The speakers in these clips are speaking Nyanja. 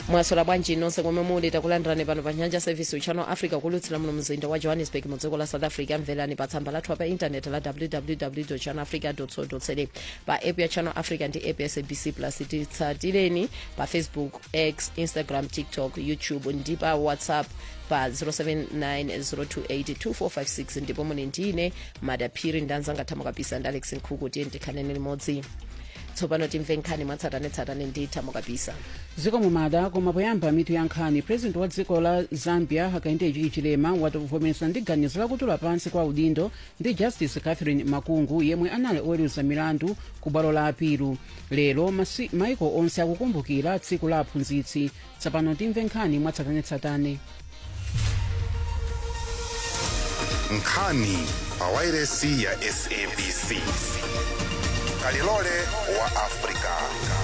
mwasola bwanji nonse komwe muli takulandirani pano pa nyanja service channel africa kulutsira muno mzinda wa johannesburg mu dziko la south africa mverani pa tsamba lathu pa intaneti la www channel africa co za pa app ya channel africa ndi app ya sabc plus titsatireni pa facebook x instagram tiktok youtube ndi pa whatsapp pa 0790282456 ndipo muli ndine madaphiri ndanzanga thamo kabisa ndi alex nkhuku tiye ndikhanene limodzi tsopano timve nkhani mwatsatanetsatane ndi thamo kabisa dziko mumada koma poyamba mitu ya nkhani president wa dziko la zambia hakainde hichilema wavomereza ndi ganizo lakutula pansi kwa udindo ndi justice catherine makungu yemwe anali oweruza milandu ku bwalo la apilu lero masi- maiko onse akukumbukira tsiku la aphunzitsi tsopano timve nkhani mwatsatanetsatane nkhani pa wairesi ya sabc kalilole wa afrika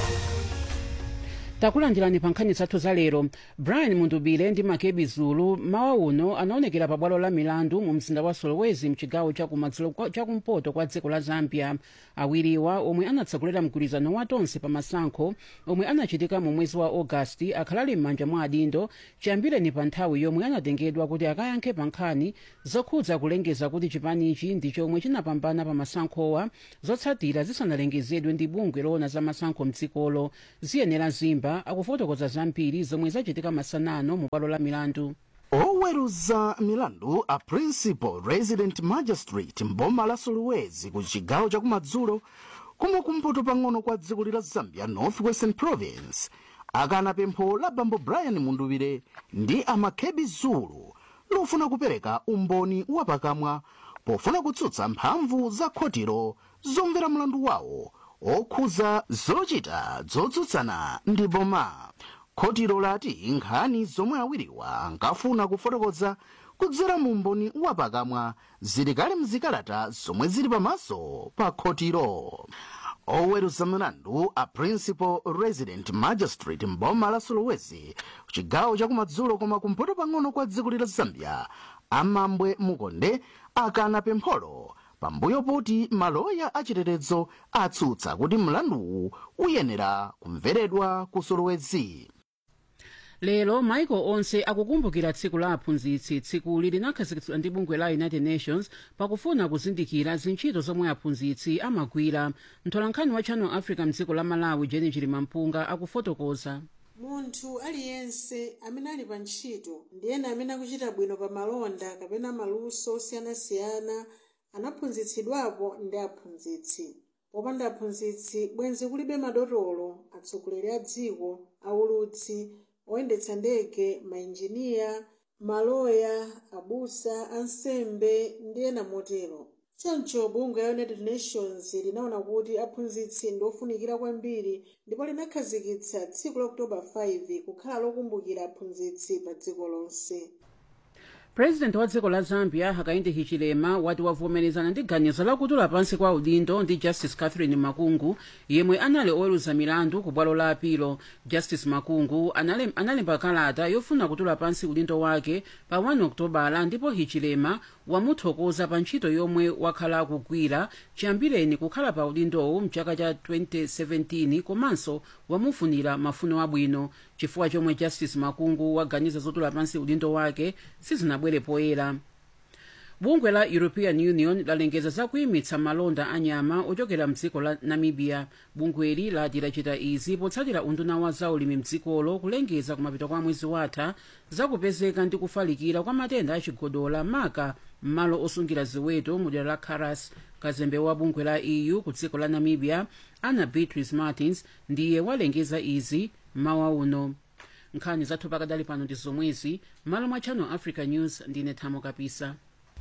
takulandirani pa nkhani zathu za lero brian mundubile ndi makebi zulu mawa uno anaonekera pa bwalo la milandu mu mzinda wa solowezi mchigawo chakumadzulo kwa- chakumpoto kwa dziko la zambia awiriwa omwe anatsegulira mgwirizano wa tonse pa masankho omwe anachitika mu mwezi wa ogasiti akhalali m'manja mwa adindo chiyambireni pa nthawi yomwe anatengedwa kuti akayankhe pa nkhani zokhudza kulengeza kuti chipanichi ndi chomwe chinapambana pa masankhowa zotsatira zisanalengezedwe ndi bungwe loona za masankho mdzikolo ziyenera zimba akufotokoza zambiri zomwe zachitika masanano mu bwalo la milandu oweruza milandu a principal resident magistrate mboma la solowezi ku chigawo chakumadzulo kumwe kumpoto pang'ono kwa dziko la zambia north western province akana pempho la bambo brian mundubile ndi amakebi zulu lofuna kupereka umboni wapakamwa pofuna kutsutsa mphamvu za khotiro zomvera mlandu wawo okhuza zochita zotsutsana ndi boma khotiro lati nkhani zomwe awiriwa ankafuna kufotokoza kudzera mu umboni wapakamwa zili kale mzikalata zomwe zili pamaso pa khotiro oweruza milandu a principal resident magistrate mboma la solowezi chigawo chakumadzulo koma kumpoto pang'ono kwa dziko la zambia amambwe mukonde akana pempholo pambuyo poti maloya achitetezo atsutsa kuti mlanduwu uyenera kumveredwa ku solowezi lero maiko onse akukumbukira tsiku la aphunzitsi tsikuli linakhazikitsidwa ndi bungwe la united nations pakufuna kuzindikira zintchito zomwe aphunzitsi amagwira mtolankhani wa channel africa mdziko la malawi jeni chilimampunga akufotokoza munthu aliyense amene ali pa ntchito ndi ena amene akuchita bwino pa malonda kapena maluso osiyanasiyana anaphunzitsidwapo ndi aphunzitsi popanda aphunzitsi bwenzi kulibe madotolo atsogoleri a dziko aulutsi oyendetsa ndege mainjiniya maloya abusa ansembe ndi ena motero choncho bungwe la united nations linaona kuti aphunzitsi ndi ofunikira kwambiri ndipo linakhazikitsa tsiku la oktoba 5 kukhala lokumbukira aphunzitsi pa dziko lonse president wa dziko la zambia hakainde hichilema wati wavomerezana ndi ganizo lakutula pansi kwa udindo ndi justice catherine makungu yemwe anali oweruza milandu ku bwalo la apilo justice makungu anale- analemba kalata yofuna kutula pansi udindo wake pa 1 okutobala ndipo hichilema wamuthokoza pa ntchito yomwe wakhala akugwira chiyambireni kukhala pa udindowu mchaka cha 2017 komanso wamufunira mafuno abwino chifukwa chomwe justice makungu waganiza zotula pansi udindo wake sizinabwere poyera bungwe la european union lalengeza zakuyimitsa malonda anyama ochokera mdziko la namibia bungweli lati lachita izi potsatira unduna wa zaulimi mdzikolo kulengeza kumapeto kwa mwezi watha zakupezeka ndi kufalikira kwa matenda achigodola maka m'malo osungira ziweto mu dera la caras kazembe wa bungwe la eu ku dziko la namibia ana beatrice martins ndiye walengeza izi mawa uno nkhani zathu pakadali pano ndi zomwezi m'malo mwa channel africa news ndine thamo kapisa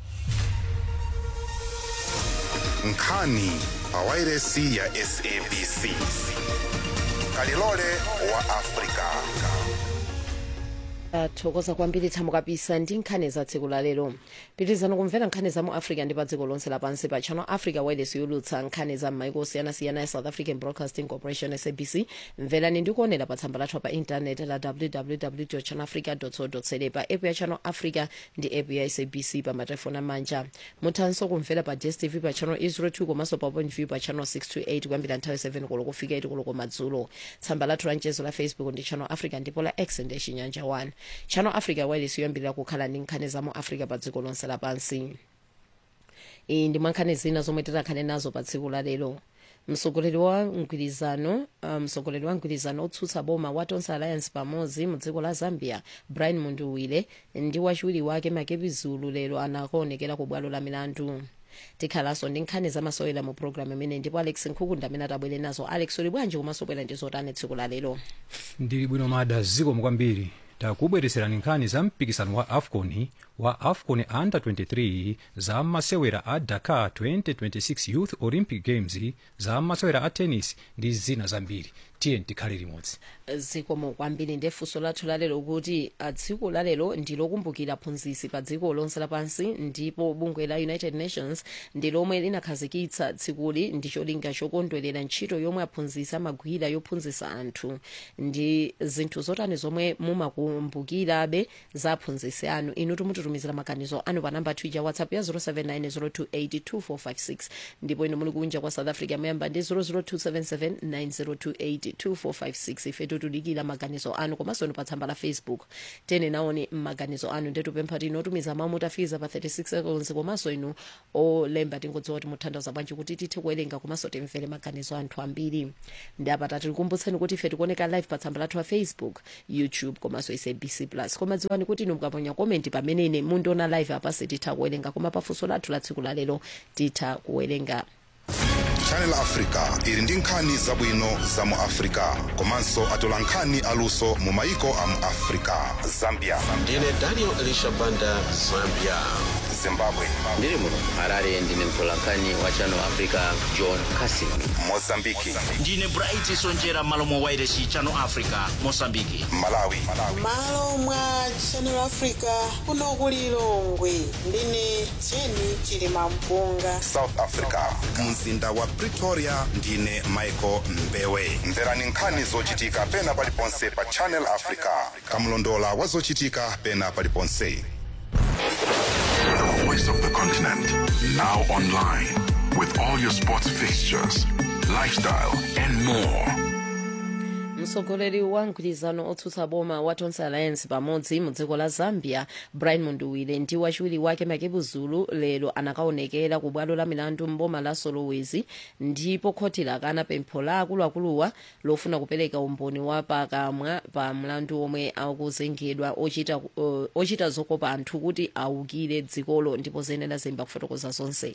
nkhani pa wairesi ya sabc kalilole wa afrika thokoza kwambiri thamo kapisa ndi nkhani za tsiku la lero pitirizani kumvera nkhani za mu africa ndi pa dziko lonse lapansi pa channel africa wireless yolutsa nkhani za m'maiko osiyanasiyana ya south african broadcasting corporation sabc mverani ndi kuonera pa tsamba lathu pa intaneti la www channel africa co za pa app ya channel africa ndi app ya sabc pa matelefoni amanja muthanso kumvera pa dstv pa channel 02 komanso pa point view pa channel 628 kuyambira nthawi 7 koloko kufika 8 koloko madzulo tsamba lathu la mchezo la facebook ndi channel africa ndipo la x ndi chinyanja 1 channel africa wireless yoyambirira kukhala ndi nkhani za mu africa pa dziko lonse lapansi iyi ndi mwankhani zina zomwe titakhale nazo pa tsiku la lero mtsogoleri wa mgwirizano uh, mtsogoleri wa mgwirizano otsutsa boma wa tonse alliance pamodzi mu dziko la zambia brian munduwile ndi wachiwiri wake makepi zulu lero anakuonekera ku bwalo la milandu tikhalanso ndi nkhani zamasewera mu programu imene ndipo alex nkhukunda amene atabwere nazo alex uli bwanji komanso bwera ndi zotani tsiku la lero ndili bwino mada zikomo kwambiri takubweretserani nkhani za mpikisano wa afcon wa afcon under 23 za masewera a dakar 2026 youth olympic games za masewera a tennis ndi zina zambiri tiye tikhale limodzi zikomo kwambiri ndi funso lathu lalero kuti ah, tsiku lalero ndi lokumbukira aphunzitsi pa dziko lonse lapansi ndipo bungwe la united nations ndi lomwe linakhazikitsa tsikuli ndi cholinga chokondwerera ntchito yomwe aphunzitsi amagwira yophunzitsa anthu ndi zinthu zotani zomwe mumakumbukirabe za aphunzitsi anu inu timututumizira maganizo anu pa namba twitter whatsapp ya 0790282456 ndipo inu muli kunja kwa south africa muyamba ndi 0027790282456 ife tutudikira maganizo anu komanso inu pa tsamba la facebook tene naone maganizo anu ndetupempha tinotumiza mawu mutafiza pa 36 seconds komanso inu olemba tingodziwa kuti muthandiza bwanji kuti tithe kuwerenga komanso timvere maganizo anthu ambiri ndi apata tikukumbutseni kuti ife tikuoneka live pa tsamba lathu la facebook youtube komanso sabc plus koma dziwani kuti inu mukaponya komenti pamenene mundiona live apa sititha kuwerenga koma pafunso lathu la tsiku lalero titha kuwerenga channel africa ili ndi nkhani zabwino za mu africa komanso atola nkhani aluso mu maiko a mu africa zambia ndine daniel elisha banda zambia zimbabwe ndiri muno harare ndine mtolankhani wa channel africa john casin mozambiki ndine bright sonjera malo mwa wairesi channel africa mosambiki malawi malo mwa channel africa kuno ku lilongwe ndine jeni chilima mpunga south africa mzinda wa pretoria ndine michael mbewe mverani nkhani zochitika pena paliponse pa channel africa kamlondola wa zochitika pena paliponse The voice of the continent. Now online. With all your sports fixtures, lifestyle, and more. mtsogoleri wa mgwirizano otsutsa boma wa tonse alliance pamodzi mu dziko la zambia brian munduwile ndi wachiwiri wake makebu zulu lero anakaonekera ku bwalo la milandu mboma la solowezi ndipo khoti lakana pempho la akuluakuluwa lofuna kupereka umboni wa pakamwa pa mlandu omwe akuzengedwa ochita, uh, ochita zokopa anthu kuti awukire dzikolo ndipo zenera zemba kufotokoza zonse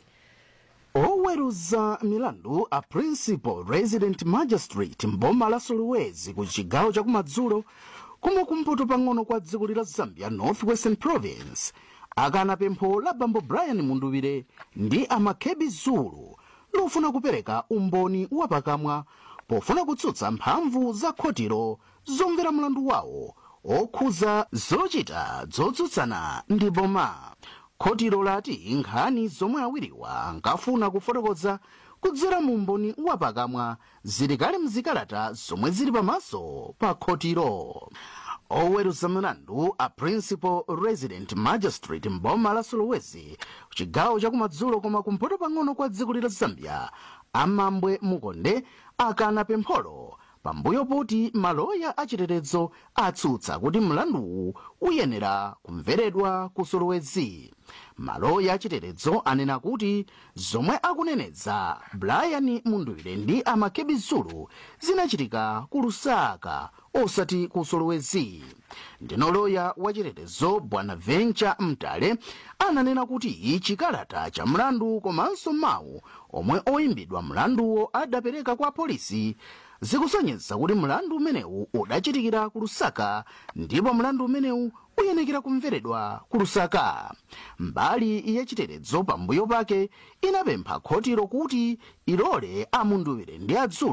oweruza milandu a principal resident magistrate mboma la solowezi ku chigawo chakumadzulo kumwe kumpoto pang'ono kwa dziko la zambia northwestern province akana pempho la bambo brian munduwire ndi amakebi zulu lofuna kupereka umboni wapakamwa pofuna kutsutsa mphamvu za khotiro zomvera mlandu wawo okhuza zochita zotsutsana ndi boma khotiro lati nkhani zomwe awiriwa ankafuna kufotokoza kudzera mu umboni wapakamwa zili kale mzikalata zomwe zili pamaso pa khotiro oweruza milandu a principal resident magistrate mboma la solowezi chigawo chakumadzulo koma kumpoto pang'ono kwa dziko la zambia amambwe mukonde akana pempholo pambuyo poti maloya achitetezo atsutsa kuti mlanduwu uyenera kumveredwa ku solowezi maloya achitetezo anena kuti zomwe akuneneza brian munduwire ndi amakebi zulu zinachitika ku lusaka osati ku solowezi ndino loya wachitetezo bwana venture mtale ananena kuti chikalata cha mlandu komanso mawu omwe oyimbidwa mlanduwo adapereka kwa polisi zikusonyeza kuti mlandu umenewu udachitikira ku lusaka ndipo mlandu umenewu uyenekera kumveredwa ku lusaka mbali yachitetezo pambuyo pake inapempha khotiro kuti ilole amunduwire ndi adzulu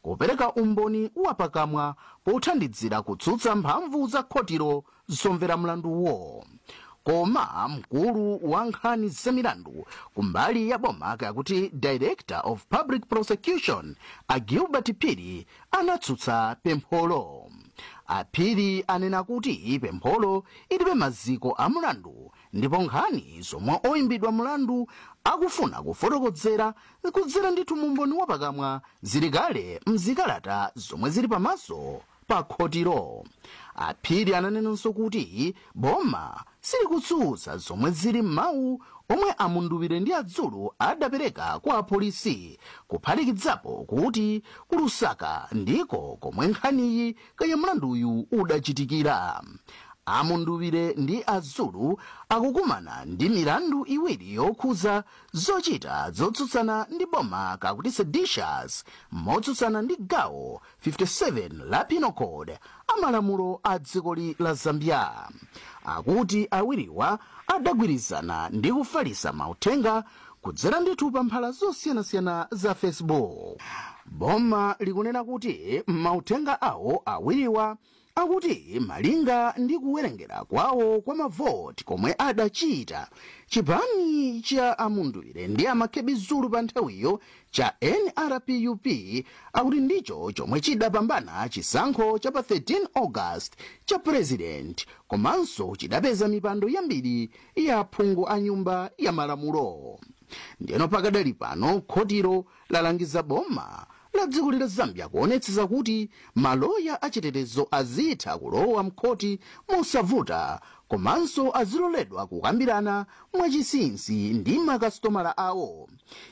kupereka umboni wapakamwa pothandizira kutsutsa mphamvu za khotiro zomvera mlanduwo koma mkulu wa nkhani zamilandu kumbali ya boma kakuti director of public prosecution a gilbert piri anatsutsa pempholo aphiri anena kuti pempholo ilibe maziko a mlandu ndipo nkhani zomwe oyimbidwa mlandu akufuna kufotokodzera kudzera ndithu mumboni wapakamwa zili kale mzikalata zomwe zili pamaso pa khotiro aphiri ananenanso kuti boma silikutsutsa zomwe zili m'mawu omwe amunduwire ndi adzulu adapereka kwa apolisi kuphatikidzapo kuti kulusaka ndiko komwe nkhaniyi kaya mlanduyu udachitikira amunduwire ndi adzulu akukumana ndi milandu iwiri yokhuza zochita zotsutsana ndi boma kakuti seditious motsutsana ndi gawo 57 la penal code amalamulo a dzikoli la zambia akuti awiriwa adagwirizana ndi kufalisa mauthenga kudzera ndithu pa mphala zosiyanasiyana za facebook boma likunena kuti mauthenga awo awiriwa akuti malinga ndi kuwerengera kwawo kwa mavoti komwe adachita chipani cha amunduwire ndi amakhebi zulu pa nthawiyo cha nrpup akuti ndicho chomwe chidapambana chisankho cha pa 13 august cha president komanso chidapeza mipando yambiri ya aphungu a nyumba ya malamulo ndiyeno pakadali pano khotiro lalangiza boma la dziko la zambia kuonetsetsa kuti maloya achitetezo azitha kulowa mkhoti mosavuta komanso aziloledwa kukambirana mwachisinsi ndi makasitomala awo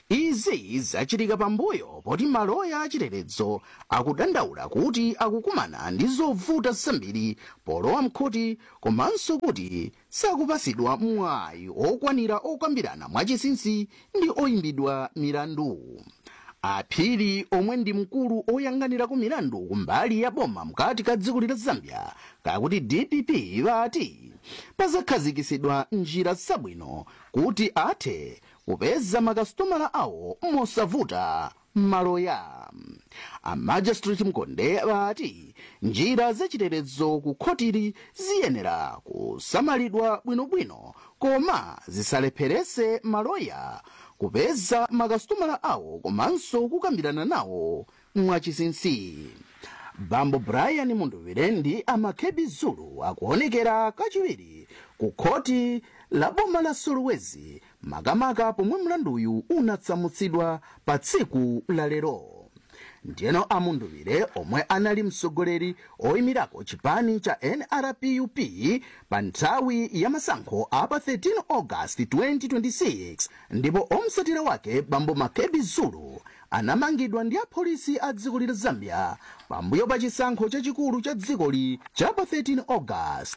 izi zachitika pambuyo poti maloya achitetezo akudandaula kuti akukumana ndi zovuta zambiri polowa mkhoti komanso kuti sakupasidwa mwayi okwanira okambirana mwachisinsi ndi oyimbidwa milandu aphiri omwe ndi mkulu oyang'anira ku milandu kumbali ya boma mkati ka dziko la zambia kakuti dpp vati pazakhazikisidwa njira zabwino kuti athe kupeza makasitomala awo mosavuta maloya amajistrate mkonde vati njira zachitetezo ku khotiri ziyenera kusamalidwa bwinobwino koma zisalepherese maloya kupeza makasitomala awo komanso kukambirana nawo mwachisinsi bambo brian munduwire ndi amakhebi zulu akuonekera kachiwiri ku khoti la boma la solwezi makamaka pomwe mlanduyu unatsamutsidwa pa tsiku la lero ndiyeno amunduwire omwe anali mtsogoleri oyimirako chipani cha nrpup pa nthawi ya masankho a pa 13 august 2026 ndipo omsatira wake bambo makebi zulu anamangidwa ndi apolisi a dziko la zambia pambuyo pa chisankho chachikulu cha dzikoli cha pa 13 august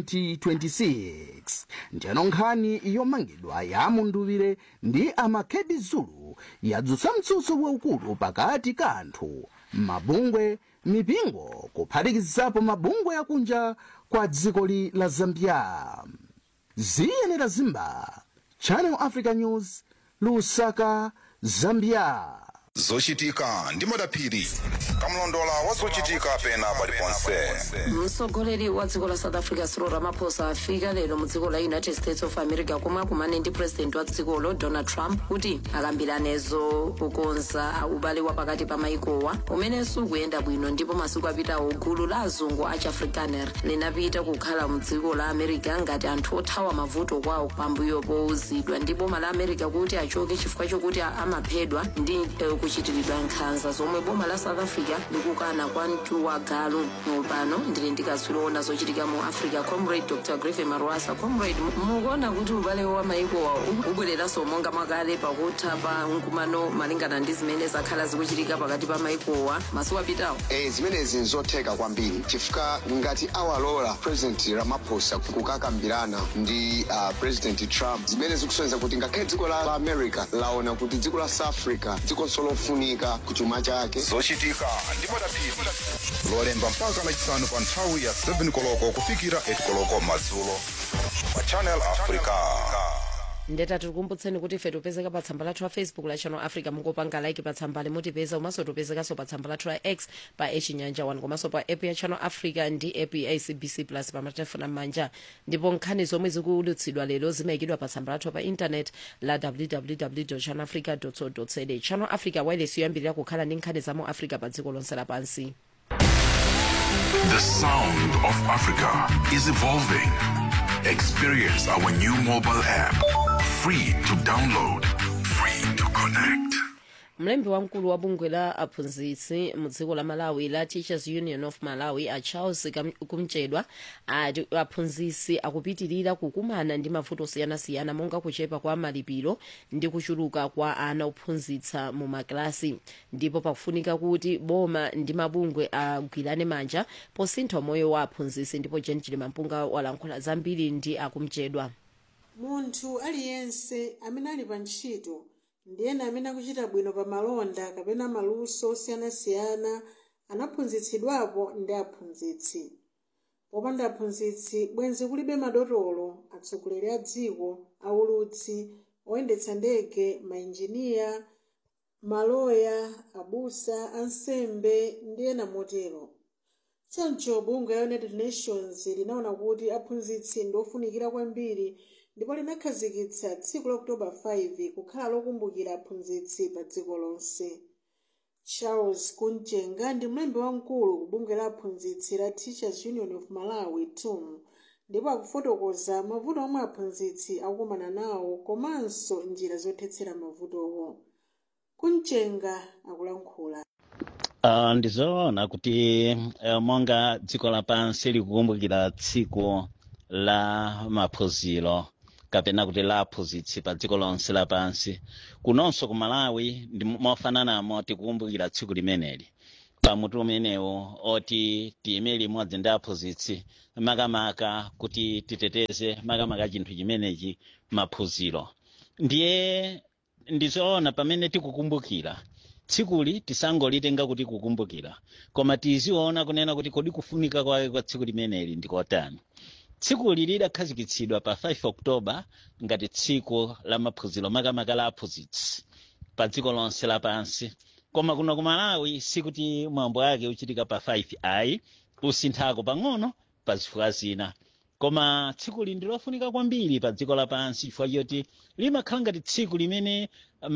2026 ndiyeno nkhani yomangidwa ya amunduwire ndi amakebi zulu yadzutsa mtsutso waukulu pakati ka anthu mabungwe mipingo kuphatikizapo mabungwe akunja kwa dzikoli la zambia ziyenera zimba channel africa news lusaka zambia zochitika ndi madaphiri kamlondola wa zochitika pena paliponse mtsogoleri wa dziko la south africa cyril ramaphosa afika lero mu dziko la united states of america komwe akumane ndi president wa dzikolo donald trump kuti akambiranezo kukonza ubale wa pakati pa maikowa umene sukuyenda bwino ndipo masiku apitawo gulu la azungu a chiafrikaner linapita kukhala mu dziko la america ngati anthu othawa mavuto kwawo pambuyo powuzidwa ndi boma la america kuti achoke chifukwa chokuti amaphedwa ndi eh, kuchitiridwa nkhanza zomwe boma la south africa likukana kwa mtuwagalu pano ndili ndikatswiri ona zochitika mu africa comrade dr griffin marwasa comrade mu- mukuona kuti ubale wa maikowa ubwereranso monga mwakale pakutha pa mkumano malingana ndi zimene zakhala zikuchitika pakati pa maikowa masiku apitawo e, zimenezi nzotheka kwambiri chifukwa ngati awalola president ramaphosa kukakambirana ndi uh, president trump zimene zikusonyeza kuti ngakhale dziko la america laona kuti dziko la south africa dzikonso lofunika kuchuma chake zochitika ndi madaphiri lolemba mpaka lachisanu pa nthawi ya 7 koloko kufikira 8 koloko madzulo pa channel africa ndeta tikukumbutseni kuti ife tipezeka pa tsamba lathu la facebook la channel africa mungopanga like pa tsamba limutipeza komanso tipezekanso pa tsamba lathu la x pa echinyanja 1 komanso pa app ya channel africa ndi app ya sabc plus pa matelefoni m'manja ndipo nkhani zomwe zikulutsidwa lero zimayikidwa pa tsamba lathu pa intanet la www channel africa co za channel africa wireless yoyambirira kukhala ndi nkhani za mu africa pa dziko lonse lapansi The sound of Africa is evolving. Experience our new mobile app. Free to download, free to connect. mlembi wamkulu wa bungwe la aphunzitsi mu dziko la malawi la teachers union of malawi a charles Kam- kumchedwa ati aphunzitsi akupitirira kukumana ndi mavuto osiyanasiyana monga kuchepa kwa malipiro ndi kuchuluka kwa ana ophunzitsa mu makilasi ndipo pakufunika kuti boma ndi mabungwe agwirane manja posintha moyo wa aphunzitsi ndipo jen chilimampunga walankhula zambiri ndi akumchedwa munthu aliyense amene ali pa ntchito ndiyena amene akuchita bwino pa malonda kapena maluso osiyanasiyana anaphunzitsidwapo ndi aphunzitsi popanda aphunzitsi bwenzi kulibe madotolo atsogoleri a dziko aulutsi oyendetsa ndege mainjiniya maloya abusa ansembe ndi ena motero choncho bungwe la united nations linaona kuti aphunzitsi ndi ofunikira kwambiri ndipo linakhazikitsa tsiku la oktoba 5 kukhala lokumbukira aphunzitsi pa dziko lonse charles kunjenga ndi mlembi wamkulu ku bungwe la aphunzitsi la teachers union of malawi tum ndipo akufotokoza mavuto omwe aphunzitsi akukumana nawo komanso njira zothetsera mavutowo kunjenga akulankhula Uh, ndizoona kuti uh, monga dziko lapansi likukumbukira tsiku la maphunziro kapena kuti la aphunzitsi pa dziko lonse lapansi kunonso ku malawi ndi mofananamo tikukumbukira tsiku limeneli pamutu umenewu oti tiyime limodzi ndi aphunzitsi makamaka kuti titeteze makamaka chinthu chimenechi maphunziro ndiye ndizoona pamene tikukumbukira tsikuli tisangolitenga kuti kukumbukira koma tiziona kunena kuti kodi kufunika kwake kwa tsiku limeneli ndikotani tsikuli lidakhazikitsidwa pa 5 oktoba ngati tsiku la maphunziro makamaka la aphunzitsi pa dziko lonse lapansi koma kuno ku malawi sikuti mwambo wake uchitika pa 5 ayi usinthako pang'ono pa zifukwa zina koma tsikuli ndi lofunika kwambiri pa dziko lapansi chifukwa choti limakhala ngati tsiku limene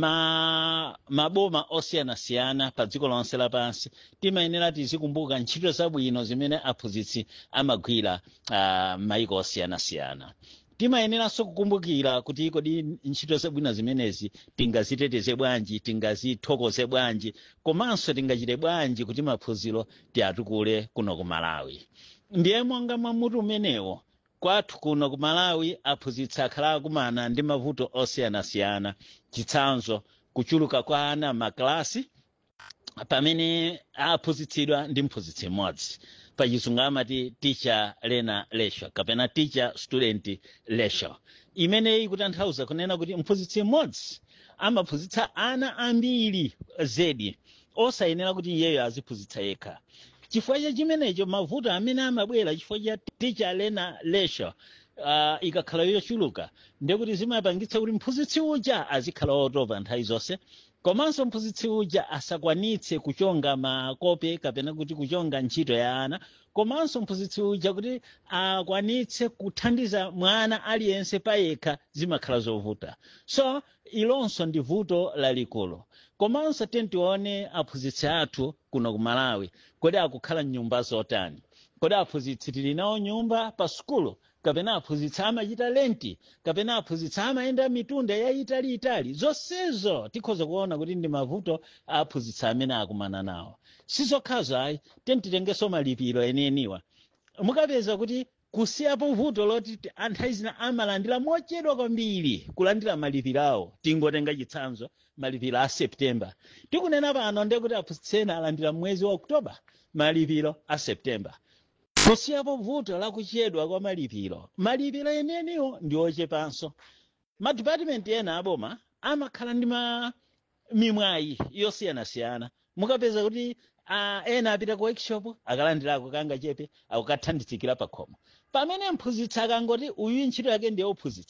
ma maboma osiyanasiyana pa dziko lonse lapansi timayenera tizikumbuka ntchito zabwino zimene aphunzitsi amagwira uh, maiko osiyanasiyana timayeneranso kukumbukira kuti kodi ntchito zabwino zimenezi tingaziteteze bwanji tingazithokoze bwanji komanso tingachite bwanji kuti maphunziro tiatukule kuno ku malawi ndiye monga mwamutu umenewo kwathu kuno ku malawi aphunzitsi akhala akumana ndi mavuto osiyanasiyana chitsanzo kuchuluka kwa ana makilasi pamene aphunzitsidwa ndi mphunzitsi mmodzi pachizungu amati teacher learner ratio kapena teacher student ratio imeneyi ikutanthauza kunena kuti mphunzitsi mmodzi amaphunzitsa ana ambiri zedi osayenera kuti iyeyo aziphunzitsa yekha chifukwa cha chimenecho mavuto amene amabwera chifukwa cha teacher learner ratio uh, ikakhala yochuluka ndekuti zimapangitsa kuti mphunzitsi uja azikhala wotopa nthawi zonse komanso mphunzitsi uja asakwanitse kuchonga makope kapena kuti kuchonga ntchito ya ana komanso mphunzitsi uja kuti akwanitse kuthandiza mwana aliyense payekha zimakhala zovuta so ilonso ndi vuto lalikulu komanso tentione aphunzitsi athu kuno ku malawi kodi akukhala mnyumba zotani kodi aphunzitsi tili nawo nyumba pa sukulu kapena aphunzitsi amachita lenti kapena aphunzitsi amayenda mitunda yayitaliitali zonsezo tikhoza kuona kuti ndi mavuto aphunzitsi amene akumana nawo sizokhazo ayi tentitengenso malipiro enieniwa mukapeza kuti kusiyapo vuto loti ti- anthu azina amalandira mochedwa kwambiri kulandira malipiro awo tingotenga chitsanzo malipiro a september tikunena pano ndekuti aphunzitsi ena alandira mwezi wa oktoba malipiro a september kusiyapo vuto lakuchedwa kwa malipiro malipiro eneniwo ndi ochepanso madipatimenti ena aboma amakhala ndi ma mimwayi yosiyanasiyana mukapeza kuti uh, ena apita ku workshop akalandirako kanga chepe akukathandizikira pa khomo pamene mphunzitsi akangoti uyu ntchito yake ndiye uphunzitsi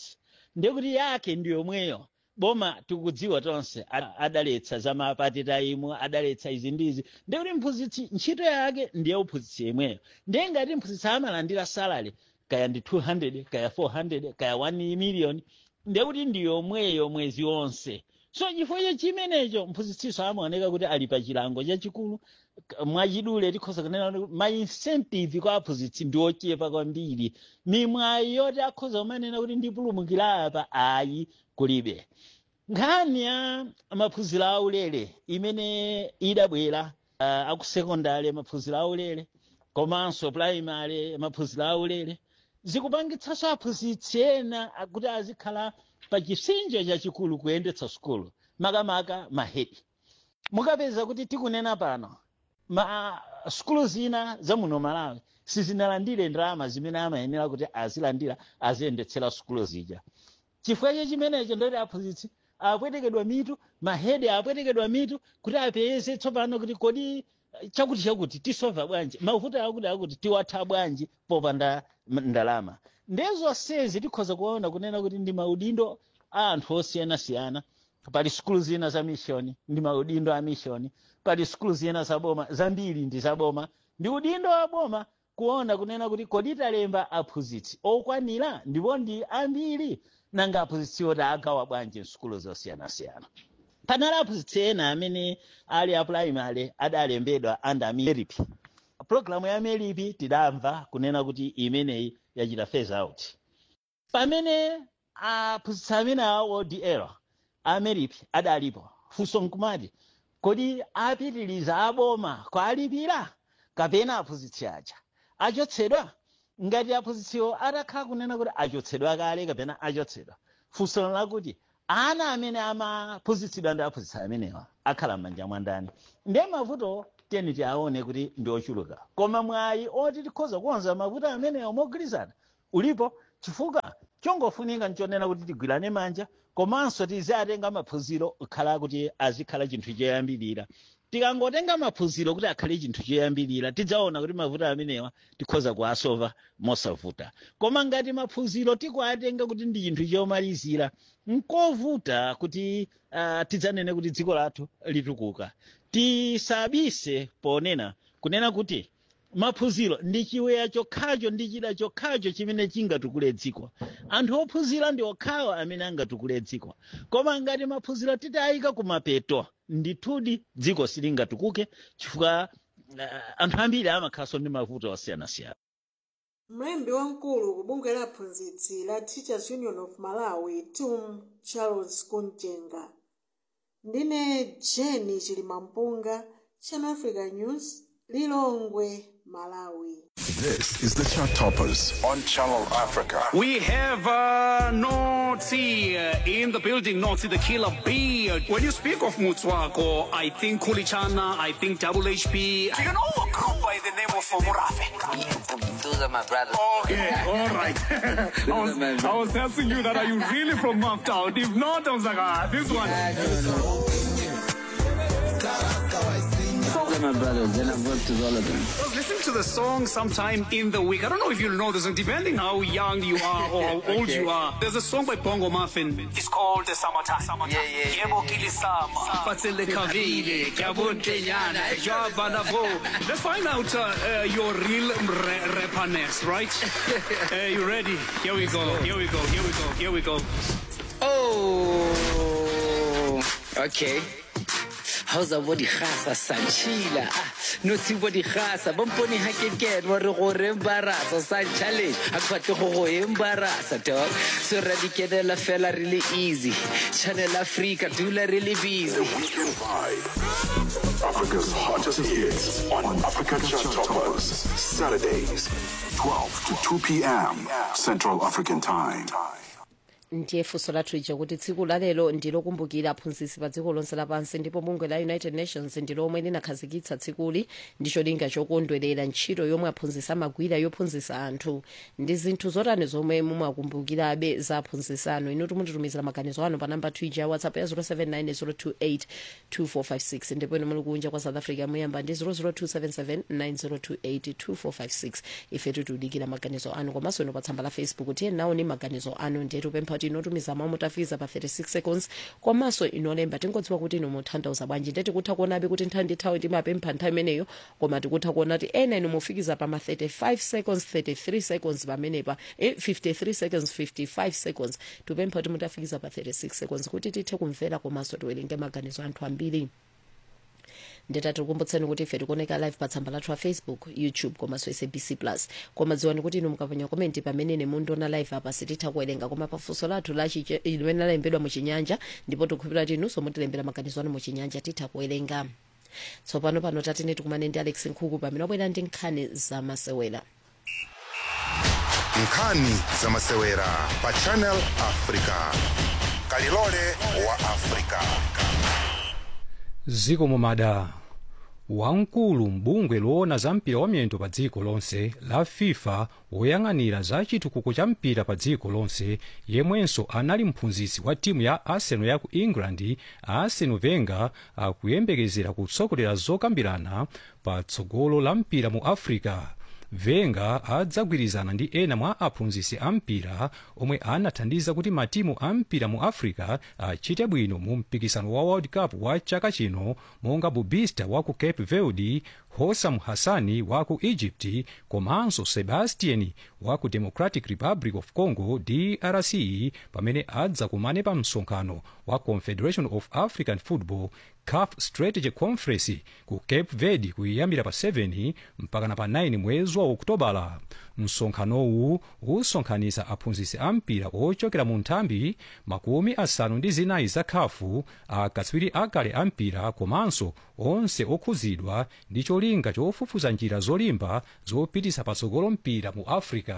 ndekuti yake ndi yomweyo boma tikudziwa tonse a- adaletsa za mapatitaimu adaletsa izi ndizi ndekuti mphunzitsi ntchito yake ndiye uphunzitsi yemweyo ndiye ngati mphunzitsi amalandira salary kaya ndi 200 kaya 400 kaya 1 million ndekuti ndi yomweyo mwezi wonse so chifukwa chimenecho mphunzitsiso amaoneka kuti ali pa chilango chachikulu K- mwachidule tikhoza kunena kuti ma incentive kwa aphunzitsi ndi ochepa kwambiri mimwayi yoti akhoza kumanena kuti ndipulumukira apa ayi kulibe nkhani ya maphunziro aulere imene idabwera uh, akusekondari maphunziro aulere komanso primary maphunziro aulere zikupangitsanso aphunzitsi ena kuti azikhala pa chisinjo chachikulu kuyendetsa sukulu makamaka mahedi mukapeza kuti tikunena pano ma sukulu zina za muno malawi sizinalandire ndalama zimene amayenera kuti azilandira aziyendetsera sukulu zija chifukwa chimenecho ndoti aphunzitsi apwetekedwa mitu mahedi apwetekedwa mitu kuti apeze tsopano kuti kodi chakuti chakuti tisova bwanji mavuto akuti akuti tiwatha bwanji popanda m- ndalama ndezonsezi tikhoza kuona kunena kuti ndi maudindo a anthu osiyanasiyana pali sukulu zina za mishoni ndi maudindo a mishoni pali sukulu zina za boma zambiri ndi za boma ndi udindo wa boma kuona kunena kuti kodi talemba aphunzitsi okwanira ndipo ndi ambiri nanga aphunzitsi oti agawa bwanji msukulu zosiyanasiyana panali aphunzitsi ena amene ali a primary adalembedwa under meripi programu ya meripi tidamva kunena kuti imeneyi yachita phase out pamene aphunzitsi amene a odl a meripi adalipo funso nkumati kodi apitiriza aboma kwalipira kapena aphunzitsi aja achotsedwa ngati aphunzitsiwo atakhala kunena kuti achotsedwa kale kapena achotsedwa funso lakuti ana amene amaphunzitsidwa ndi aphunzitsi amenewa akhala m'manja mwa ndani ndiye mavuto teni tiaone kuti ndi ochuluka koma mwayi oti tikhoza kukonza mavuto amenewa mogwirizana ulipo chifukwa chongofunika nchonena kuti tigwirane manja komanso tiziatenga maphunziro kukhala kuti azikhala chinthu choyambirira tikangotenga maphunziro kuti akhale chinthu choyambirira tidzaona kuti mavuto amenewa tikhoza kuasova mosavuta koma ngati maphunziro tikuatenga kuti ndi chinthu chomalizira nkovuta kuti uh, tidzanene kuti dziko lathu litukuka tisabise ponena kunena kuti maphunziro ndi chiweya chokhacho ndi chida chokhacho chimene chingatukule dziko anthu ophunzira ndi okhawo amene angatukule dziko koma ngati maphunziro titayika kumapeto ndithudi dziko silingatukuke chifukwa uh, anthu ambiri amakhalanso ndi mavuto osiyanasiyana mlembi wamkulu ku bungwe la aphunzitsi la teachers union of malawi tum charles kunjenga ndine jeni chilimampunga channel africa news lilongwe malawi This is the Chart Toppers on Channel Africa. We have uh, Notsi uh, in the building, Notsi the killer bee. When you speak of Mutswako, I think Kulichana, I think Double HP. Do you know a group by the name of Murafe? Those are my brothers. Okay, all right. I, was, I was asking you that, are you really from Maftown? If not, I was like, ah, this one. Those are my brothers, and I've worked with all of them. I was listening to the song sometime in the week. I don't know if you'll know this, and depending how young you are or how old you are, there's a song by Bongo Muffin. It's called the Summertime. Summertime. Yeah, yeah. Yebo kilisama, fatsele kavile, kyabuntenyana, jwabanavo. Let's find out uh, uh, your real re- rapperness, right? uh, you ready? Here we go. Here we go. Here we go. Here we go. Oh, okay. How's a body khasa sanchila ah no si body khasa bomponi ha ke ke wa re go re embarasa sa challenge ha kwatle go go embarasa dog so ra di kenela fela really easy channel africa dula really busy Weekend Vibe. Africa's hottest hits on Africa Chart Toppers. Saturdays, 12 to 2 p.m. Central African Time. ndiye funso lathu ija kuti tsiku lalero ndilokumbukira aphunzitsi pa dziko lonse lapansi ndipo bungwe la united nations ndilomwe linakhazikitsa tsikuli ndi cholinga chokondwerera ntchito yomwe aphunzitsi amagwira yophunzitsa anthu ndi zinthu zotani zomwe mumakumbukirabe za aphunzitsi anu inu timutitumizira maganizo anu pa namba twija ya whatsapp ya 079 028 ndipo inu muli kunja kwa south africa muyamba ndi 00277 9028 2456 ife tikudikira maganizo anu komanso inu pa tsamba la facebook tiye nawo ni maganizo anu ndiye tupempha mwati inotumiza mawu mutafikiza pa 36 seconds komanso inolemba tingodziwa kuti ino muthandauza bwanji ndeti kutha kuonabe kuti nthawi ndi nthawi timapempha nthawi imeneyo koma tikutha kuona kuti ena ino mufikiza pa ma 35 seconds 33 seconds pamenepa eh, 53 seconds 55 seconds tupempha kuti mutafikiza pa 36 seconds kuti tithe kumvera komanso tiwerenge maganizo anthu ambiri nditati kukumbutseni kuti ife tikuoneka live pa tsamba lathu la facebook youtube komanso sabc plus koma dziwani kuti inu mukapanya komenti pamene mundiona live apa sititha kuwerenga koma pafunso lathu limene lalembedwa muchinyanja ndipo tikukhulupirira kuti inunso mutilembera maganizo anu muchinyanja titha kuwerenga tsopano pano tatine tikumane ndi alex nkhuku pamene wabwera ndi nkhani zamasewera nkhani zamasewera pa channel africa kalilole wa africa ziko mumada wamkulu mbungwe loona za mpira wa miyendo pa dziko lonse la fifa woyang'anira za chitukuko cha mpira pa dziko lonse yemwenso anali mphunzitsi wa timu ya arsenal ya ku england arsene wenger akuyembekezera kutsogolera zokambirana pa tsogolo la mpira mu africa venga adzagwirizana ndi ena mwa aphunzitsi a mpira omwe anathandiza kuti matimu a mpira mu africa achite bwino mu mpikisano wa world cup wa chaka chino monga bubista wa ku cape verde hosam hassani wa ku egypt komanso sebastian wa ku democratic republic of congo drc pamene adzakumane pa msonkhano wa confederation of african football caf strategy conference ku cape verde kuyambira pa 7 mpakana pa 9 mwezi wa okutobala msonkhanowu usonkhanitsa aphunzitsi a mpira ochokera mu nthambi makumi asanu ndi zinayi za khafu akatswiri akale a mpira komanso onse okhuzidwa ndi cholinga chofufuza njira zolimba zopititsa patsogolo mpira mu africa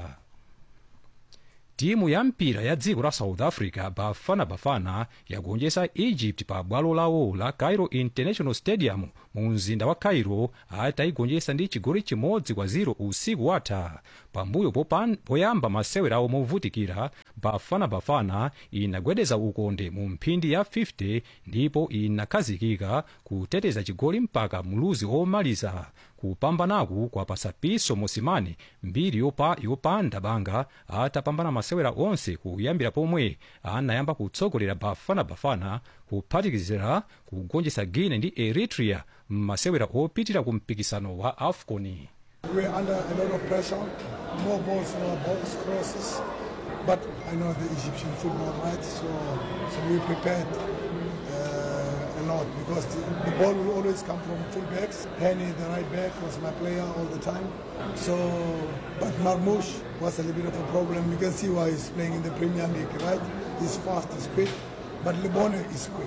timu ya mpira ya dziko la south africa bafana bafana yagonjetsa egypt pa bwalo lawo la cairo international stadium mu mzinda wa cairo atayigonjetsa ndi chigoli chimodzi kwa 0 usiku watha pambuyo popan- poyamba masewerawo movutikira bafana bafana inagwedeza ukonde mu mphindi ya 50 ndipo inakhazikika kuteteza chigoli mpaka mluzi omaliza kupambanaku kwapasa piso mosimane mbiri yopa, yopanda banga atapambana masewera onse kuyambira pomwe anayamba kutsogolera bafana bafana kuphatikizira kugonjetsa guine ndi eritrea m'masewera opitira ku mpikisano wa afcon We're under a lot of pressure, more balls in our box, crosses. But I know the Egyptian football, right? So, so we prepared uh, a lot because the, the ball will always come from full backs. Henny, the right back, was my player all the time. So, but Marmoush was a little bit of a problem. You can see why he's playing in the Premier League, right? He's fast, he's quick, but Lebone is quick.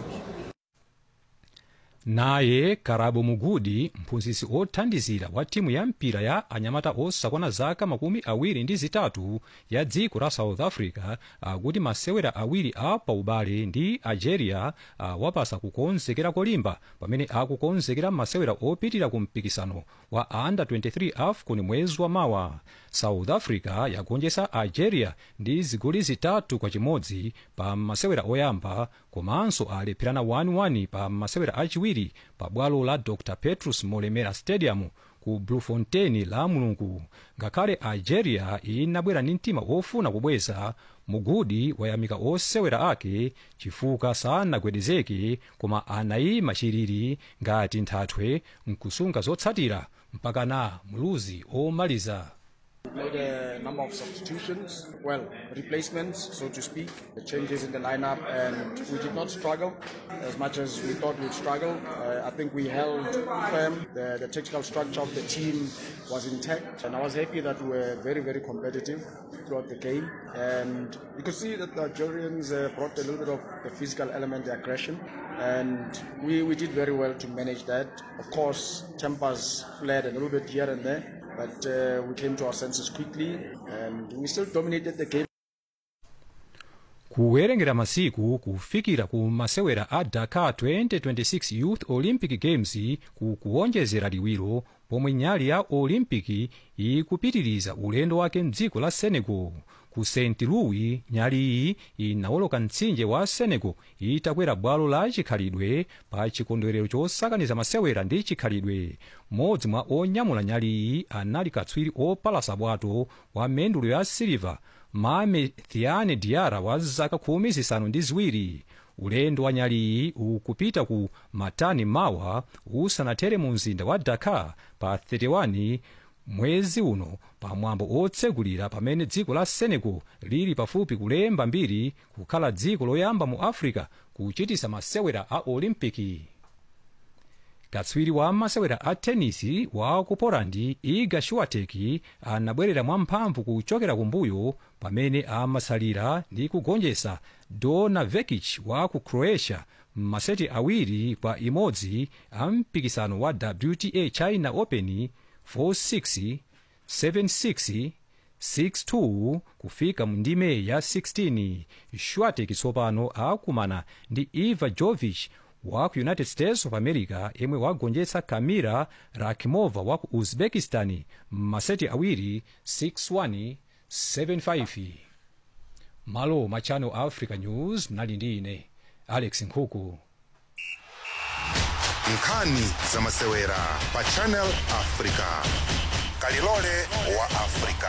naye karabo mugudi mphunzitsi othandizira wa timu ya mpira ya anyamata osakwana zaka makumi awiri ndi zitatu ya dziko la south africa akuti masewera awiri a paubale ndi algeria awapasa kukonzekera kolimba pamene akukonzekera masewera opitira ku mpikisano wa under 23 afcon mwezi wa mawa south africa yagonjetsa algeria ndi zigoli zitatu kwa chimodzi pa masewera oyamba komanso alepherana 1-1 pa masewera achiwiri pa bwalo la dr petrus molemera stadium ku bloemfontein la mulungu ngakhale algeria inabwera ndi mtima ofuna kubweza mugudi wayamika osewera ake chifukwa sanagwedezeke koma anayima chiriri ngati nthathwe mkusunga zotsatira mpakana mluzi omaliza made a number of substitutions, well, replacements, so to speak, the changes in the lineup, and we did not struggle as much as we thought we'd struggle. Uh, I think we held firm. The, the tactical structure of the team was intact, and I was happy that we were very, very competitive throughout the game. And you could see that the Algerians uh, brought a little bit of the physical element, the aggression, and we, we did very well to manage that. Of course, tempers flared a little bit here and there but uh, we came to our senses quickly and we still dominated the game. kuwerengera masiku kufikira ku masewera a dakar 2026 youth olympic games ku kuwonjezera liwiro pomwe nyali ya olimpiki ikupitiriza ulendo wake mdziko la senegal ku st louis nyali iyi inawoloka mtsinje wa senegal itakwera bwalo la chikhalidwe pa chikondwerero chosakaniza masewera ndi chikhalidwe mmodzi mwa onyamula nyali iyi anali katswiri opalasa bwato wa mendulo ya siliva mame thiane diara wa zaka khumi zisanu ndi ziwiri ulendo wa nyali iyi ukupita ku matani mawa usanathere mu mzinda wa dakar pa 31 mwezi uno pamwambo otsegulira pamene dziko la senegal lili pafupi kulemba mbiri kukhala dziko loyamba mu africa kuchitisa masewera a olimpiki katswiri wa masewera a tenisi wa ku polandi iga swiatek anabwerera mwamphamvu kuchokera kumbuyo pamene amasalira ndi kugonjetsa dona vekic wa ku croatia m'maseti awiri kwa imodzi a mpikisano wa wta china open 4-6 7-6 6-2 kufika mu ndime ya 16 swiatek tsopano akumana ndi iva jovic wa ku united states of america yemwe wagonjetsa kamira rakimova wa ku uzbekistan m'maseti awiri 6-1 7-5 malo ma channel africa news mnali ndi ine alex nkhuku nkhani za masewera pa channel africa kalilole wa africa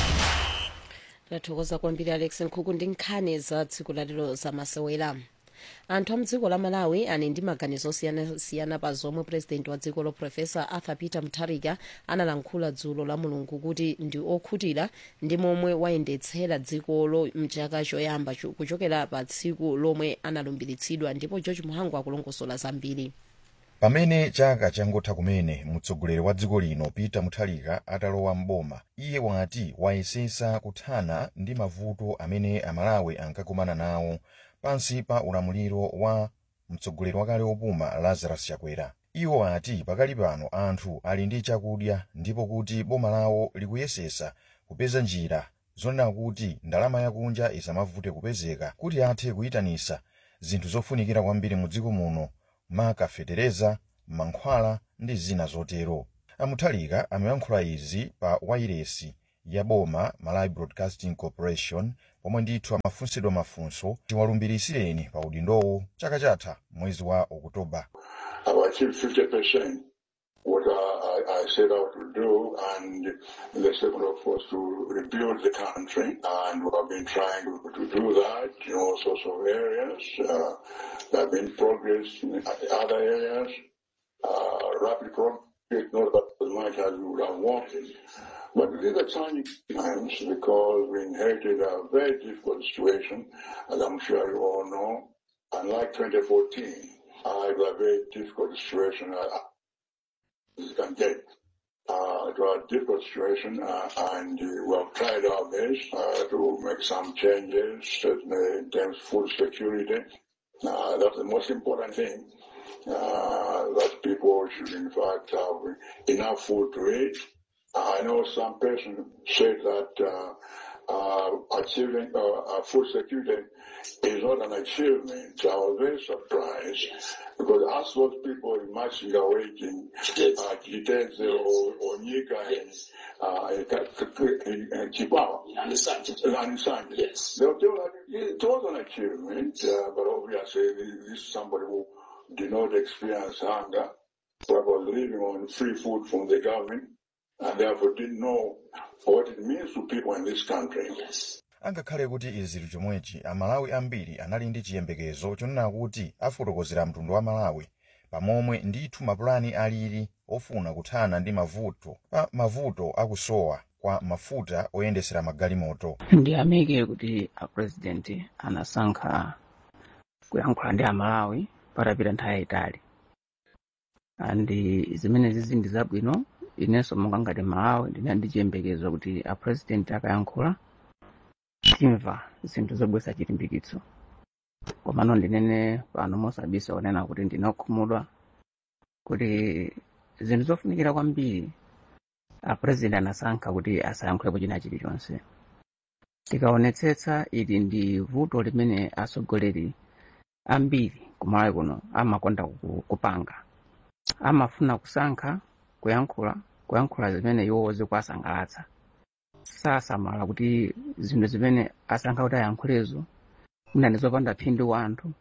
tathokoza kwambiri alex nkhuku ndi nkhani za tsiku lalero za masewera anthu a mdziko la malawi ali ndi maganizo osiyanasiyana pa zomwe purezidenti wa dziko lo profesa arthur peter mutharika analankhula dzulo la mulungu kuti ndi okhutira ndi momwe wayendetsera dzikolo mchaka choyamba cho- kuchokera pa tsiku lomwe analumbiritsidwa ndipo george muhangu akulongosola zambiri pamene chaka changotha kumene mtsogoleri wa dziko lino peter mutharika atalowa mboma iye wati wayesesa kuthana ndi mavuto amene amalawi ankakumana nawo pansi pa ulamuliro wa mtsogoleri wakale wopuma lazarus chakwera iwo ati pakali pano anthu ali ndi chakudya ndipo kuti boma lawo likuyesesa kupeza njira zonena kuti ndalama yakunja isamavute kupezeka kuti athe kuyitanisa zinthu zofunikira kwambiri mu dziko muno maka fetereza mankhwala ndi zina zotero amuthalika amayankhula izi pa wairesi ya boma malawi broadcasting corporation pomwe ndithu amafunsidwa mafunso tiwalumbirisireni pa udindowo chaka chatha mwezi wa okutoba I've achieved 50% what I, I, I set out to do, and the second of course to rebuild the country, and we have been trying to, to do that in all sorts of areas. Uh, there have been progress in other areas, uh, rapid progress, not as much as we would have wanted. But these are challenging times because we inherited a very difficult situation, as I'm sure you all know. Unlike 2014, uh, it was a very difficult situation uh, as you can get. Uh, it was a difficult situation, uh, and uh, we have tried our best uh, to make some changes, certainly in terms of food security. Uh, that's the most important thing. Uh, that people should, in fact, have enough food to eat. I know some person said that uh, uh, achieving uh, uh, food security is not an achievement. I was very surprised because as those people in Machinga waiting, uh, Kiteze or, or Nika and uh, and Chipawa, and Sanje, yes. they were told that it was an achievement, uh, but obviously this is somebody who did not experience hunger, but was living on free food from the government and therefore didn't know what it means to people in this country. Yes. angakhale kuti izi chomwechi amalawi ambiri anali ndi chiyembekezo chonena kuti afotokozera mtundu wa malawi pamomwe ndithu mapulani alili ofuna kuthana ndi mavuto pa mavuto akusowa kwa mafuta oyendesera magalimoto ndiyamike kuti apresident anasankha kuyankhula ndi amalawi patapita nthawi yayitali andi zimenezi zindi zabwino inenso monga ngati malawi ndinali ndi chiyembekezo kuti apresident akayankhula timva zinthu zobwesa chilimbikitso komano ndinene pano mosabisa kunena kuti ndinakhumudwa kuti zinthu zofunikira kwambiri apresident anasankha kuti asayankhulepo china chilichonse tikaonetsetsa ili ndi vuto limene atsogoleri ambiri kumalawi kuno amakonda ku- kupanga amafuna kusankha kuyankhula kuyankhula zimene iwo zikuwasangalatsa sasamala kuti zinthu zimene asankha kuti ayankhulezo mwina ndizopanda phindu kwa anthu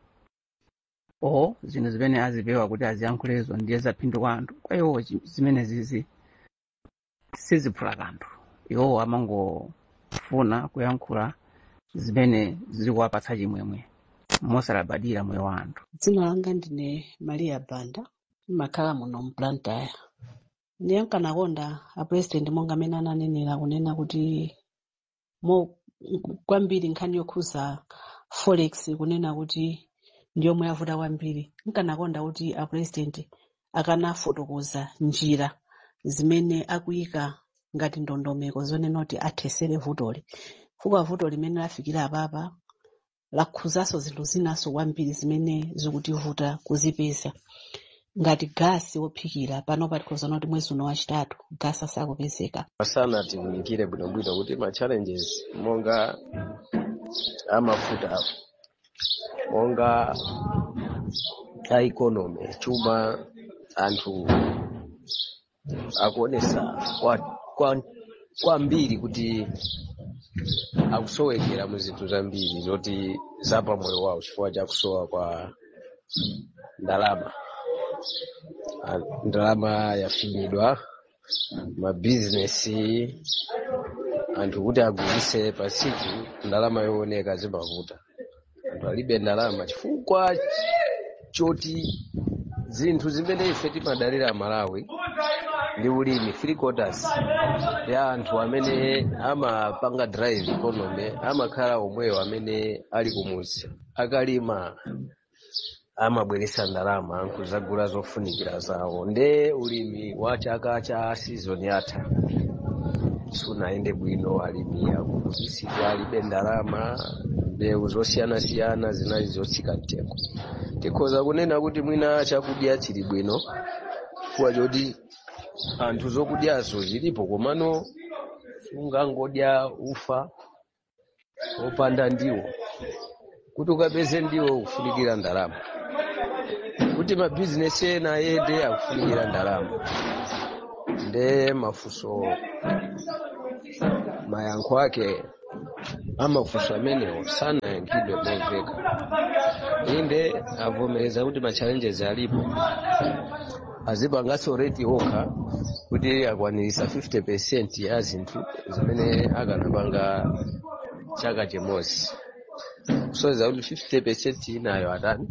o zinthu zimene azipewa kuti aziyankhulezo ndiye zaphindu kwa anthu kwa iwo chi- zimene zizi siziphula kanthu iwowo amangofuna kuyankhula zimene zikuwapatsa chimwemwe mosalabadira moyo wa anthu dzina langa ndine maria banda ndimakhala muno mplantayo ndiye nkanakonda apresident monga amene ananenera kunena kuti mo kwambiri nkhani yokhuza forex kunena kuti ndiyomwe yavuta kwambiri nkanakonda kuti apresident akanafotokoza njira zimene akuyika ngati ndondomeko zonena kuti athesere vutoli chifukwa vuto limene lafikira apapa lakhuzanso zinthu zinaso kwambiri zimene zikutivuta kuzipeza ngati gasi wophikira pano patikhozana kuti mwezi uno wachitatu gasi asakupezeka masana tiwunikire bwinobwino kuti ma challenges monga amafuta monga a economy chuma anthu akuonesa kwa- kwa- kwambiri kuti akusowekera mu zinthu zambiri zoti zapa moyo wawo chifukwa cha kusowa kwa ndalama Ah, ndalama yafinyidwa mabizinesi anthu kuti agulise pasiku ndalama yooneka zimavuta anthu alibe ndalama chifukwa choti zinthu zimene ife timadalira malawi ndi ulimi three quarters ya anthu amene amapanga drive economy amakhala omweyo amene ali kumuzi akalima amabweresa ndalama nkuzagula zofunikira zawo nde ulimi wa chaka cha season yatha sunayende bwino alimi akuzisidwa alibe ndalama mbewu zosiyanasiyana zinali zotsika mtengo tikhoza kunena kuti mwina chakudya chili bwino chifukwa choti anthu zokudyazo zilipo komano sungangodya ufa wopanda ndiwo kuti ukapeze ndiwo ukufunikira ndalama kuti mabizinesi ena ayende akufunikira ndalama nde mafunso mayankho ake amafunso amenewo sanayankhidwe momveka inde avomereza kuti ma challenges alipo azipanganso rate okha kuti akwanirisa 50 percent ya zinthu zimene akanapanga chaka chimodzi kusonyeza kuti 50 percent inayo atani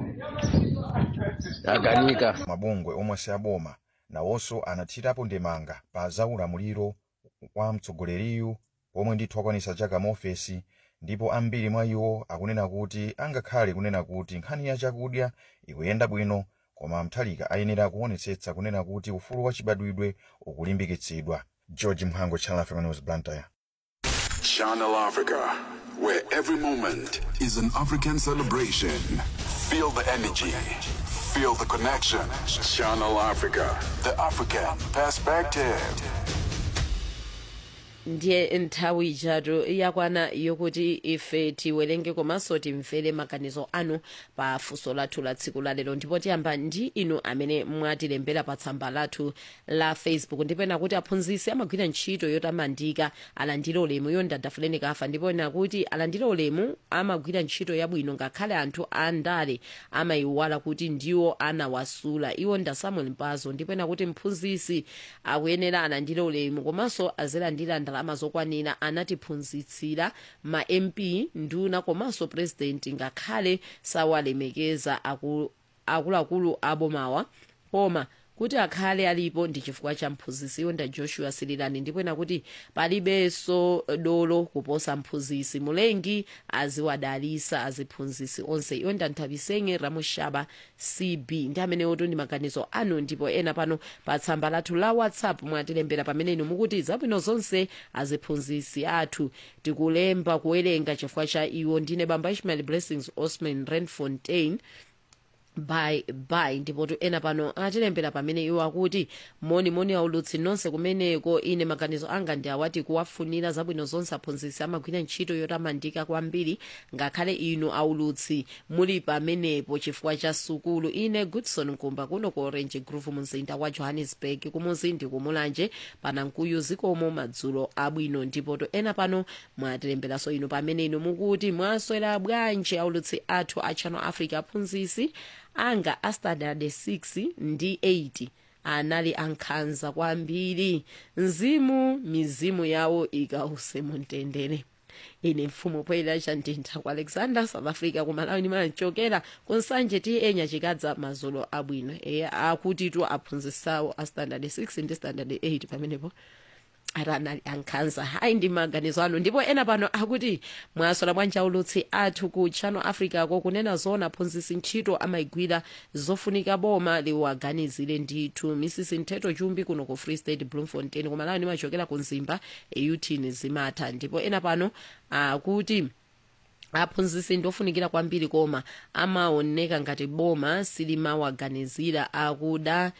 aganika mabungwe omwe si aboma nawonso anathirapo ndemanga pa zaulamuliro wa mtsogoleriyu omwe ndithu akwanisa chaka mu ofesi ndipo ambiri mwa iwo akunena kuti angakhale kunena kuti nkhani ya chakudya ikuyenda bwino koma mthalika ayenera kuonetsetsa kunena kuti ufulu wa chibadwidwe ukulimbikitsidwa george mhango channel africa news blantyre Channel Africa, where every moment is an African celebration. Feel the energy, feel the connection. Channel Africa, the African perspective. ndiye nthawi ijatu yakwana yokuti ife tiwerenge komanso timvere maganizo anu pa funso lathu la tsiku la lero ndipo tiyamba ndi inu amene mwatilembera pa tsamba lathu la facebook ndipena kuti aphunzitsi amagwira ntchito yotamandika alandire ulemu yondadafuleni kafa ndipo ena kuti alandire ulemu amagwira ntchito yabwino ngakhale anthu andale amayiwala kuti ndiwo anawasula iwo nda samuel mpazo ndipena kuti mphunzitsi akuyenera alandire ulemu komanso azilandira ndalama zokwanira anatiphunzitsira ma mp nduna komanso president ngakhale sawalemekeza aku- akuluakulu abomawa koma kuti akhale alipo ndi chifukwa cha mphunzitsi yonda joshua sirilani ndipena kuti palibenso dolo kuposa mphunzitsi mulengi aziwadalisa aziphunzitsi onse yonda nthapisenge ramushaba cb ndi amenewotu ndi maganizo anu ndipo ena pano pa tsamba lathu la whatsapp mwatilembera pamenenu mukuti zabwino zonse aziphunzitsi athu tikulemba kuwerenga chifukwa cha iwo ndine bamba ishmael blessings osman renfontain bye bye ndipotu ena pano atilembera pamene iwo akuti moni moni aulutsi nonse kumeneko ine maganizo anga ndi awati kuwafunira zabwino zonse aphunzitsi amagwira ntchito yotamandika kwambiri ngakhale inu aulutsi muli pamenepo chifukwa cha sukulu ine goodson nkumba kuno ku orange groove mumzinda wa johannesburg kumuzi ndi kumulanje panankuyu zikomo madzulo abwino ndipotu ena pano mwatilemberanso inu pamene inu mukuti mwaswera bwanji aulutsi athu a channel africa aphunzitsi anga a standard 6 ndi 8 anali ankhanza kwambiri mzimu mizimu yawo ikause mumtendere ine mfumu poyera chandintha ku alexander south africa kumalawi ndimachokera kunsanje ti enya chikadza madzulo abwino eya akutitu aphunzisawo a standard 6 ndi standard 8 pamenepo aranali ankhanza hayi ndi maganizo anu ndipo ena pano akuti mwaswera bwanji aulutsi athu ku channel africa ko kunena zona aphunzitsi ntchito amayigwira zofunika boma liwaganizire ndithu mrs mtheto chumbi kuno ku free state bloemfontein kumalawi ndimachokera ku nzimba eutini zimatha ndipo ena pano akuti aphunzitsi ndofunikira kwambiri koma amaoneka ngati boma silimawaganizira akuda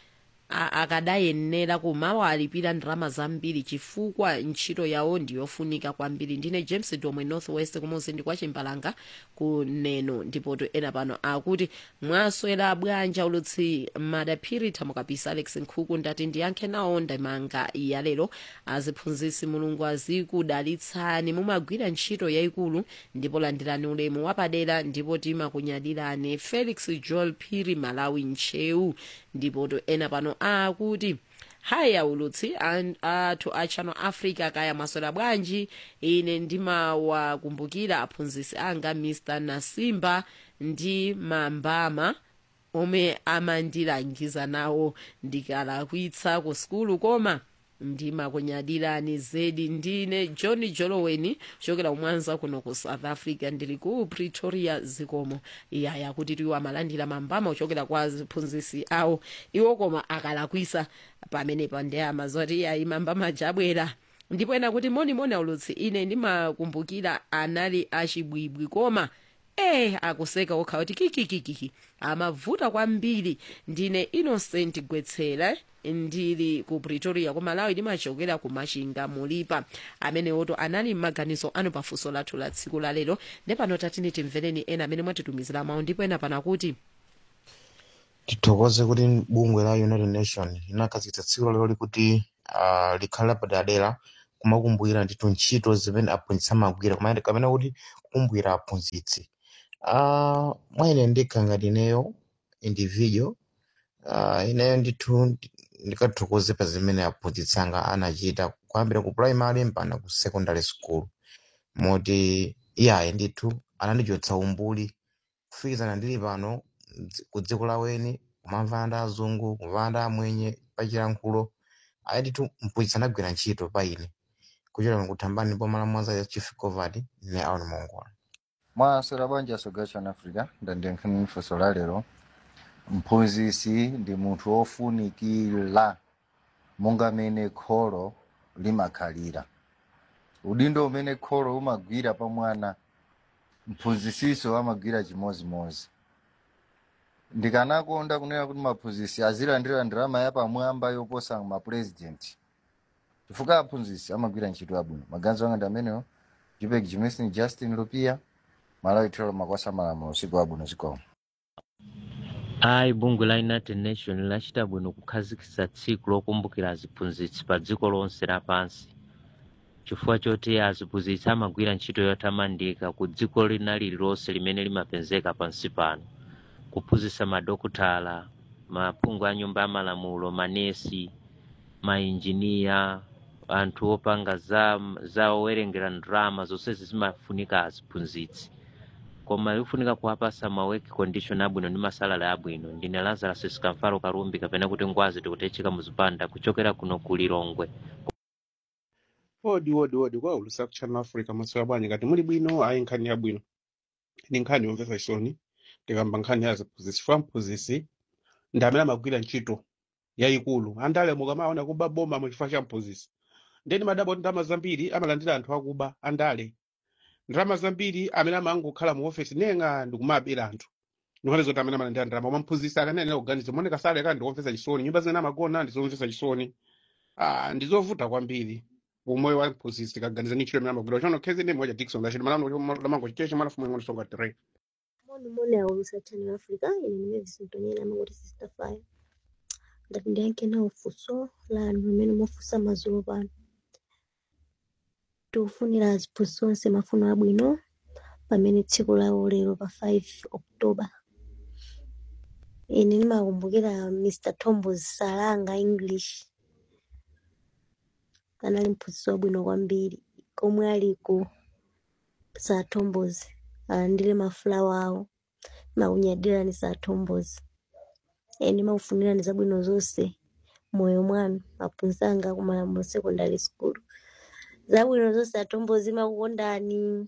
akadayenera kumawalipira ndalama zambiri chifukwa ntchito yawo ndiyofunika kwambiri ndine james domwe northwest kumuzi ndi kwa chimbalanga kuneno ndipoto ena pano akuti mwaswera bwanji aulutsi madaphiri thamukapisa alex nkhuku ndati ndiyankhe nawo ndimanga yalero aziphunzitsi mulungu azikudalitsani mumagwira ntchito yayikulu ndipo landirani ulemu wapadera ndipo timakunyadirani felix joel phiri malawi nchewu ndipoto ena pano akuti haya ulutsi athu a channel africa kaya mwaswera bwanji ine ndimawakumbukira aphunzitsi anga mr nasimba ndi mambama omwe amandilangiza nawo ndikalakwitsa ku sukulu koma ndimakunyadirani zedi ndine john joloweni chokera kumwanza kuno ku south africa ndili ku pretoria zikomo yaya kuti tiwo amalandira mambama ochokera kwa aphunzitsi awo iwo koma akalakwisa pamenepa ndi amazoti yayi mambama jabwera ndipo ena kuti monimoni aulutsi ine ndimakumbukira anali achibwibwi koma eh akuseka okha kuti kikikikiki amavuta kwambiri ndine innocent gwetsera ndili ku pretoria ku malawi ndimachokera ku machinga mulipa amene woto anali m'maganizo anu pafunso lathu la tsiku la lero ndepano tatini timvereni ena amene mwatitumizira mawu ndipo ena pana kuti tithokoze kuti bungwe la united nation linakhazikitsa tsiku la lero likuti uh, likhale lapadera kumakumbukira ndithu ntchito zimene aphunzitsi amagwira kumene kapena kuti kukumbukira aphunzitsi uh, mwene ndikha ngati ineyo individual uh, ineyo ndithu ndikathokoze pa zimene aphunzitsi anga anachita kuyambira ku primary mpaka ku secondary school moti iyayi ndithu anandichotsa umbuli kufikizana ndili pano mdzi- ku dziko laweni kumamva ndi azungu kumva ndi amwenye pachilankhulo ayi ndithu mphunzitsi anagwira ntchito pa ine kuchokera kuthambani pomala mwanza ya chief covard ne aon mongola mwaswera bwanji asoga chana africa ndandiyankhani funso la lero mphunzitsi ndi munthu wofunikira monga mene kholo limakhalira udindo umene kholo umagwira pa mwana mphunzitsiso amagwira chimozimozi ndikanakonda kunena kuti maphunzitsi azilandira ndalama yapamwamba yoposa mapurezidenti chifukwa aphunzitsi amagwira ntchito yabwino maganizo anga ndi amenewo jupek jimistin justin lupia malawi thero makwasa malamulo usiku wabwino zikomo ayi bungwe la united nation lachita bwino kukhazikitsa tsiku lokumbukira aziphunzitsi pa dziko lonse lapansi chifukwa choti aziphunzitsi amagwira ntchito yotamandika ku dziko lina lililonse limene limapezeka pansi pano kuphunzitsa madokotala maphungu a nyumba ya malamulo manesi mainjiniya anthu opanga za, za owerengera ndalama zonsezi zimafunika aziphunzitsi koma likufunika kuwapasa ma work condition abwino ndi masalala abwino ndine lazarus sikamfalo kalumbi kapena kuti ngwazi tikutecheka muzipanda kuchokera kuno ku lilongwe odi odi odi kwa ulusa ku channel africa maswera bwanji ngati muli bwino ayi nkhani yabwino ndi nkhani yomvetsa chisoni tikamba nkhani ya aziphunzitsi chifukwa mphunzitsi ndi amene amagwira ntchito yayikulu andale mukamaona kuba boma muchifukwa cha mphunzitsi ndeni madabo ndalama zambiri amalandira anthu akuba andale ndalama zambiri amene amangokhala mu ofesi nenga ndikumabera anthu ndikhale zoti amene amalandira ndalama koma mphunzitsi akanene kuganiza moneka sale kandi ndikomvetsa chisoni nyumba zimene amagona ndizomvetsa chisoni ah ndizovuta kwambiri umoyo wa mphunzitsi tikaganiza ni ntchito imene amagwira chono khezi ndi moja dikson lachiti malamango chicheche malafumu ing'ono songa tere Moni moni aulusa Channel Africa ine nimene zisintonyera amangoti sister fire ndati ndiyankhe nawo funso lanu limene mwafunsa madzulo pano tikufunira aphunzitsi onse mafuno abwino pamene tsiku lawo lero pa 5 October ine ndimakumbukira Mr Tombos Salanga English anali mphunzitsi wabwino kwambiri komwe ali ku Sir Tombos alandire mafulawa awo makunyadirani Sir Tombos ine ndimakufunirani zabwino zonse moyo mwanu aphunzitsi anga ku Malamulo Secondary School zabwino zonse atombozi makukondani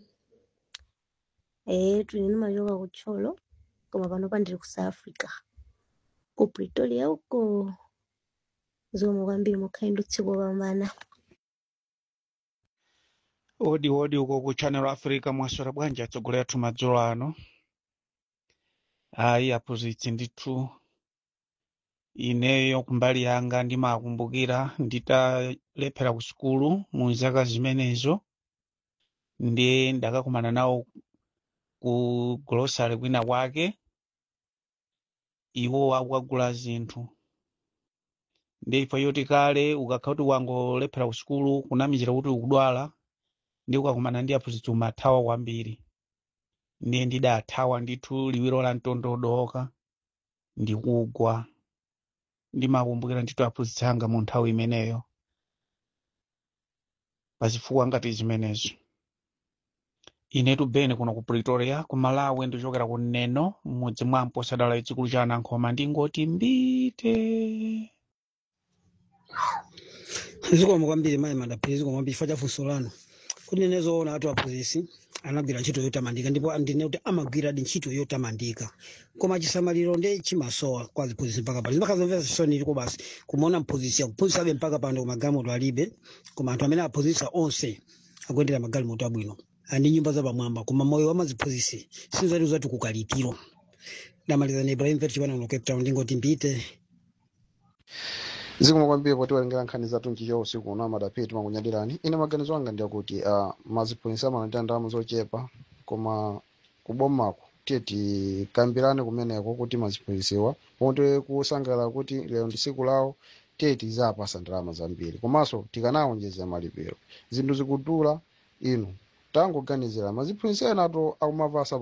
eh tuli ndimachoka ku Tcholo koma panopa ndili ku South Africa ku Pretoria uko zomwe kwambiri mukhale ndi usiku wopambana odi odi uko ku channel africa mwaswera bwanji atsogoleri athu madzulo ano ayi aphunzitsi ndithu ineyo kumbali yanga ndimakumbukira nditalephera ku sukulu mu zaka zimenezo ndiye ndakakumana nawo ku grocery kwina kwake iwo akugula zinthu ndiye ifa yoti kale ukakhala kuti wangolephera ku sukulu kunamizira kuti ukudwala ndi ukakumana ndi aphunzitsi umathawa kwambiri ndiye ndidathawa ndithu liwiro la mtondodoka ndikugwa ndimakumbukira ndithu aphunzitsi anga mu nthawi imeneyo pazifukwa ngati zimenezo inetu bene kuno ku pretoria ku malawi ndichokera ku neno mmudzi mwa mposadala chikulu cha anankhoma ndingoti mbite zikomo kwambiri mayi madaphiri zikomo kwambiri chifukwa cha funso lanu kuti ine zoona atu aphunzitsi anagwira ntchito yotamandika ndipo ndine kuti amagwiradi ntchito yotamandika koma chisamaliro ndi chimasowa kwa ziphunzitsi mpaka pano zimakhala zomvetsa chisoni liko basi kumaona mphunzitsi akuphunzitsabe mpaka pano koma galimoto alibe koma anthu amene aphunzitsa onse akuyendera magalimoto abwino ndi nyumba zapamwamba koma moyo wa maziphunzitsi sinzati uzati kukalitiro damaliza na ibrahim vet chipana kuno cape town ndingoti mbite zikomo kwambiri poti walengera nkhani zathu nchicho usiku uno amadapiri timakunyadirani ine maganizo anga ndiyakuti uh, maziphunzitsi amalandira ndalama zochepa koma kubomako tiye tikambirane kumeneko kuti maziphunzitsiwa pomwe kusangalala kuti lero ndi tsiku lawo tiye tizapasa ndalama zambiri komanso tikanawonjeza malipiro zinthu zikudula inu tangoganizira maziphunzitsi ena ato akumapasa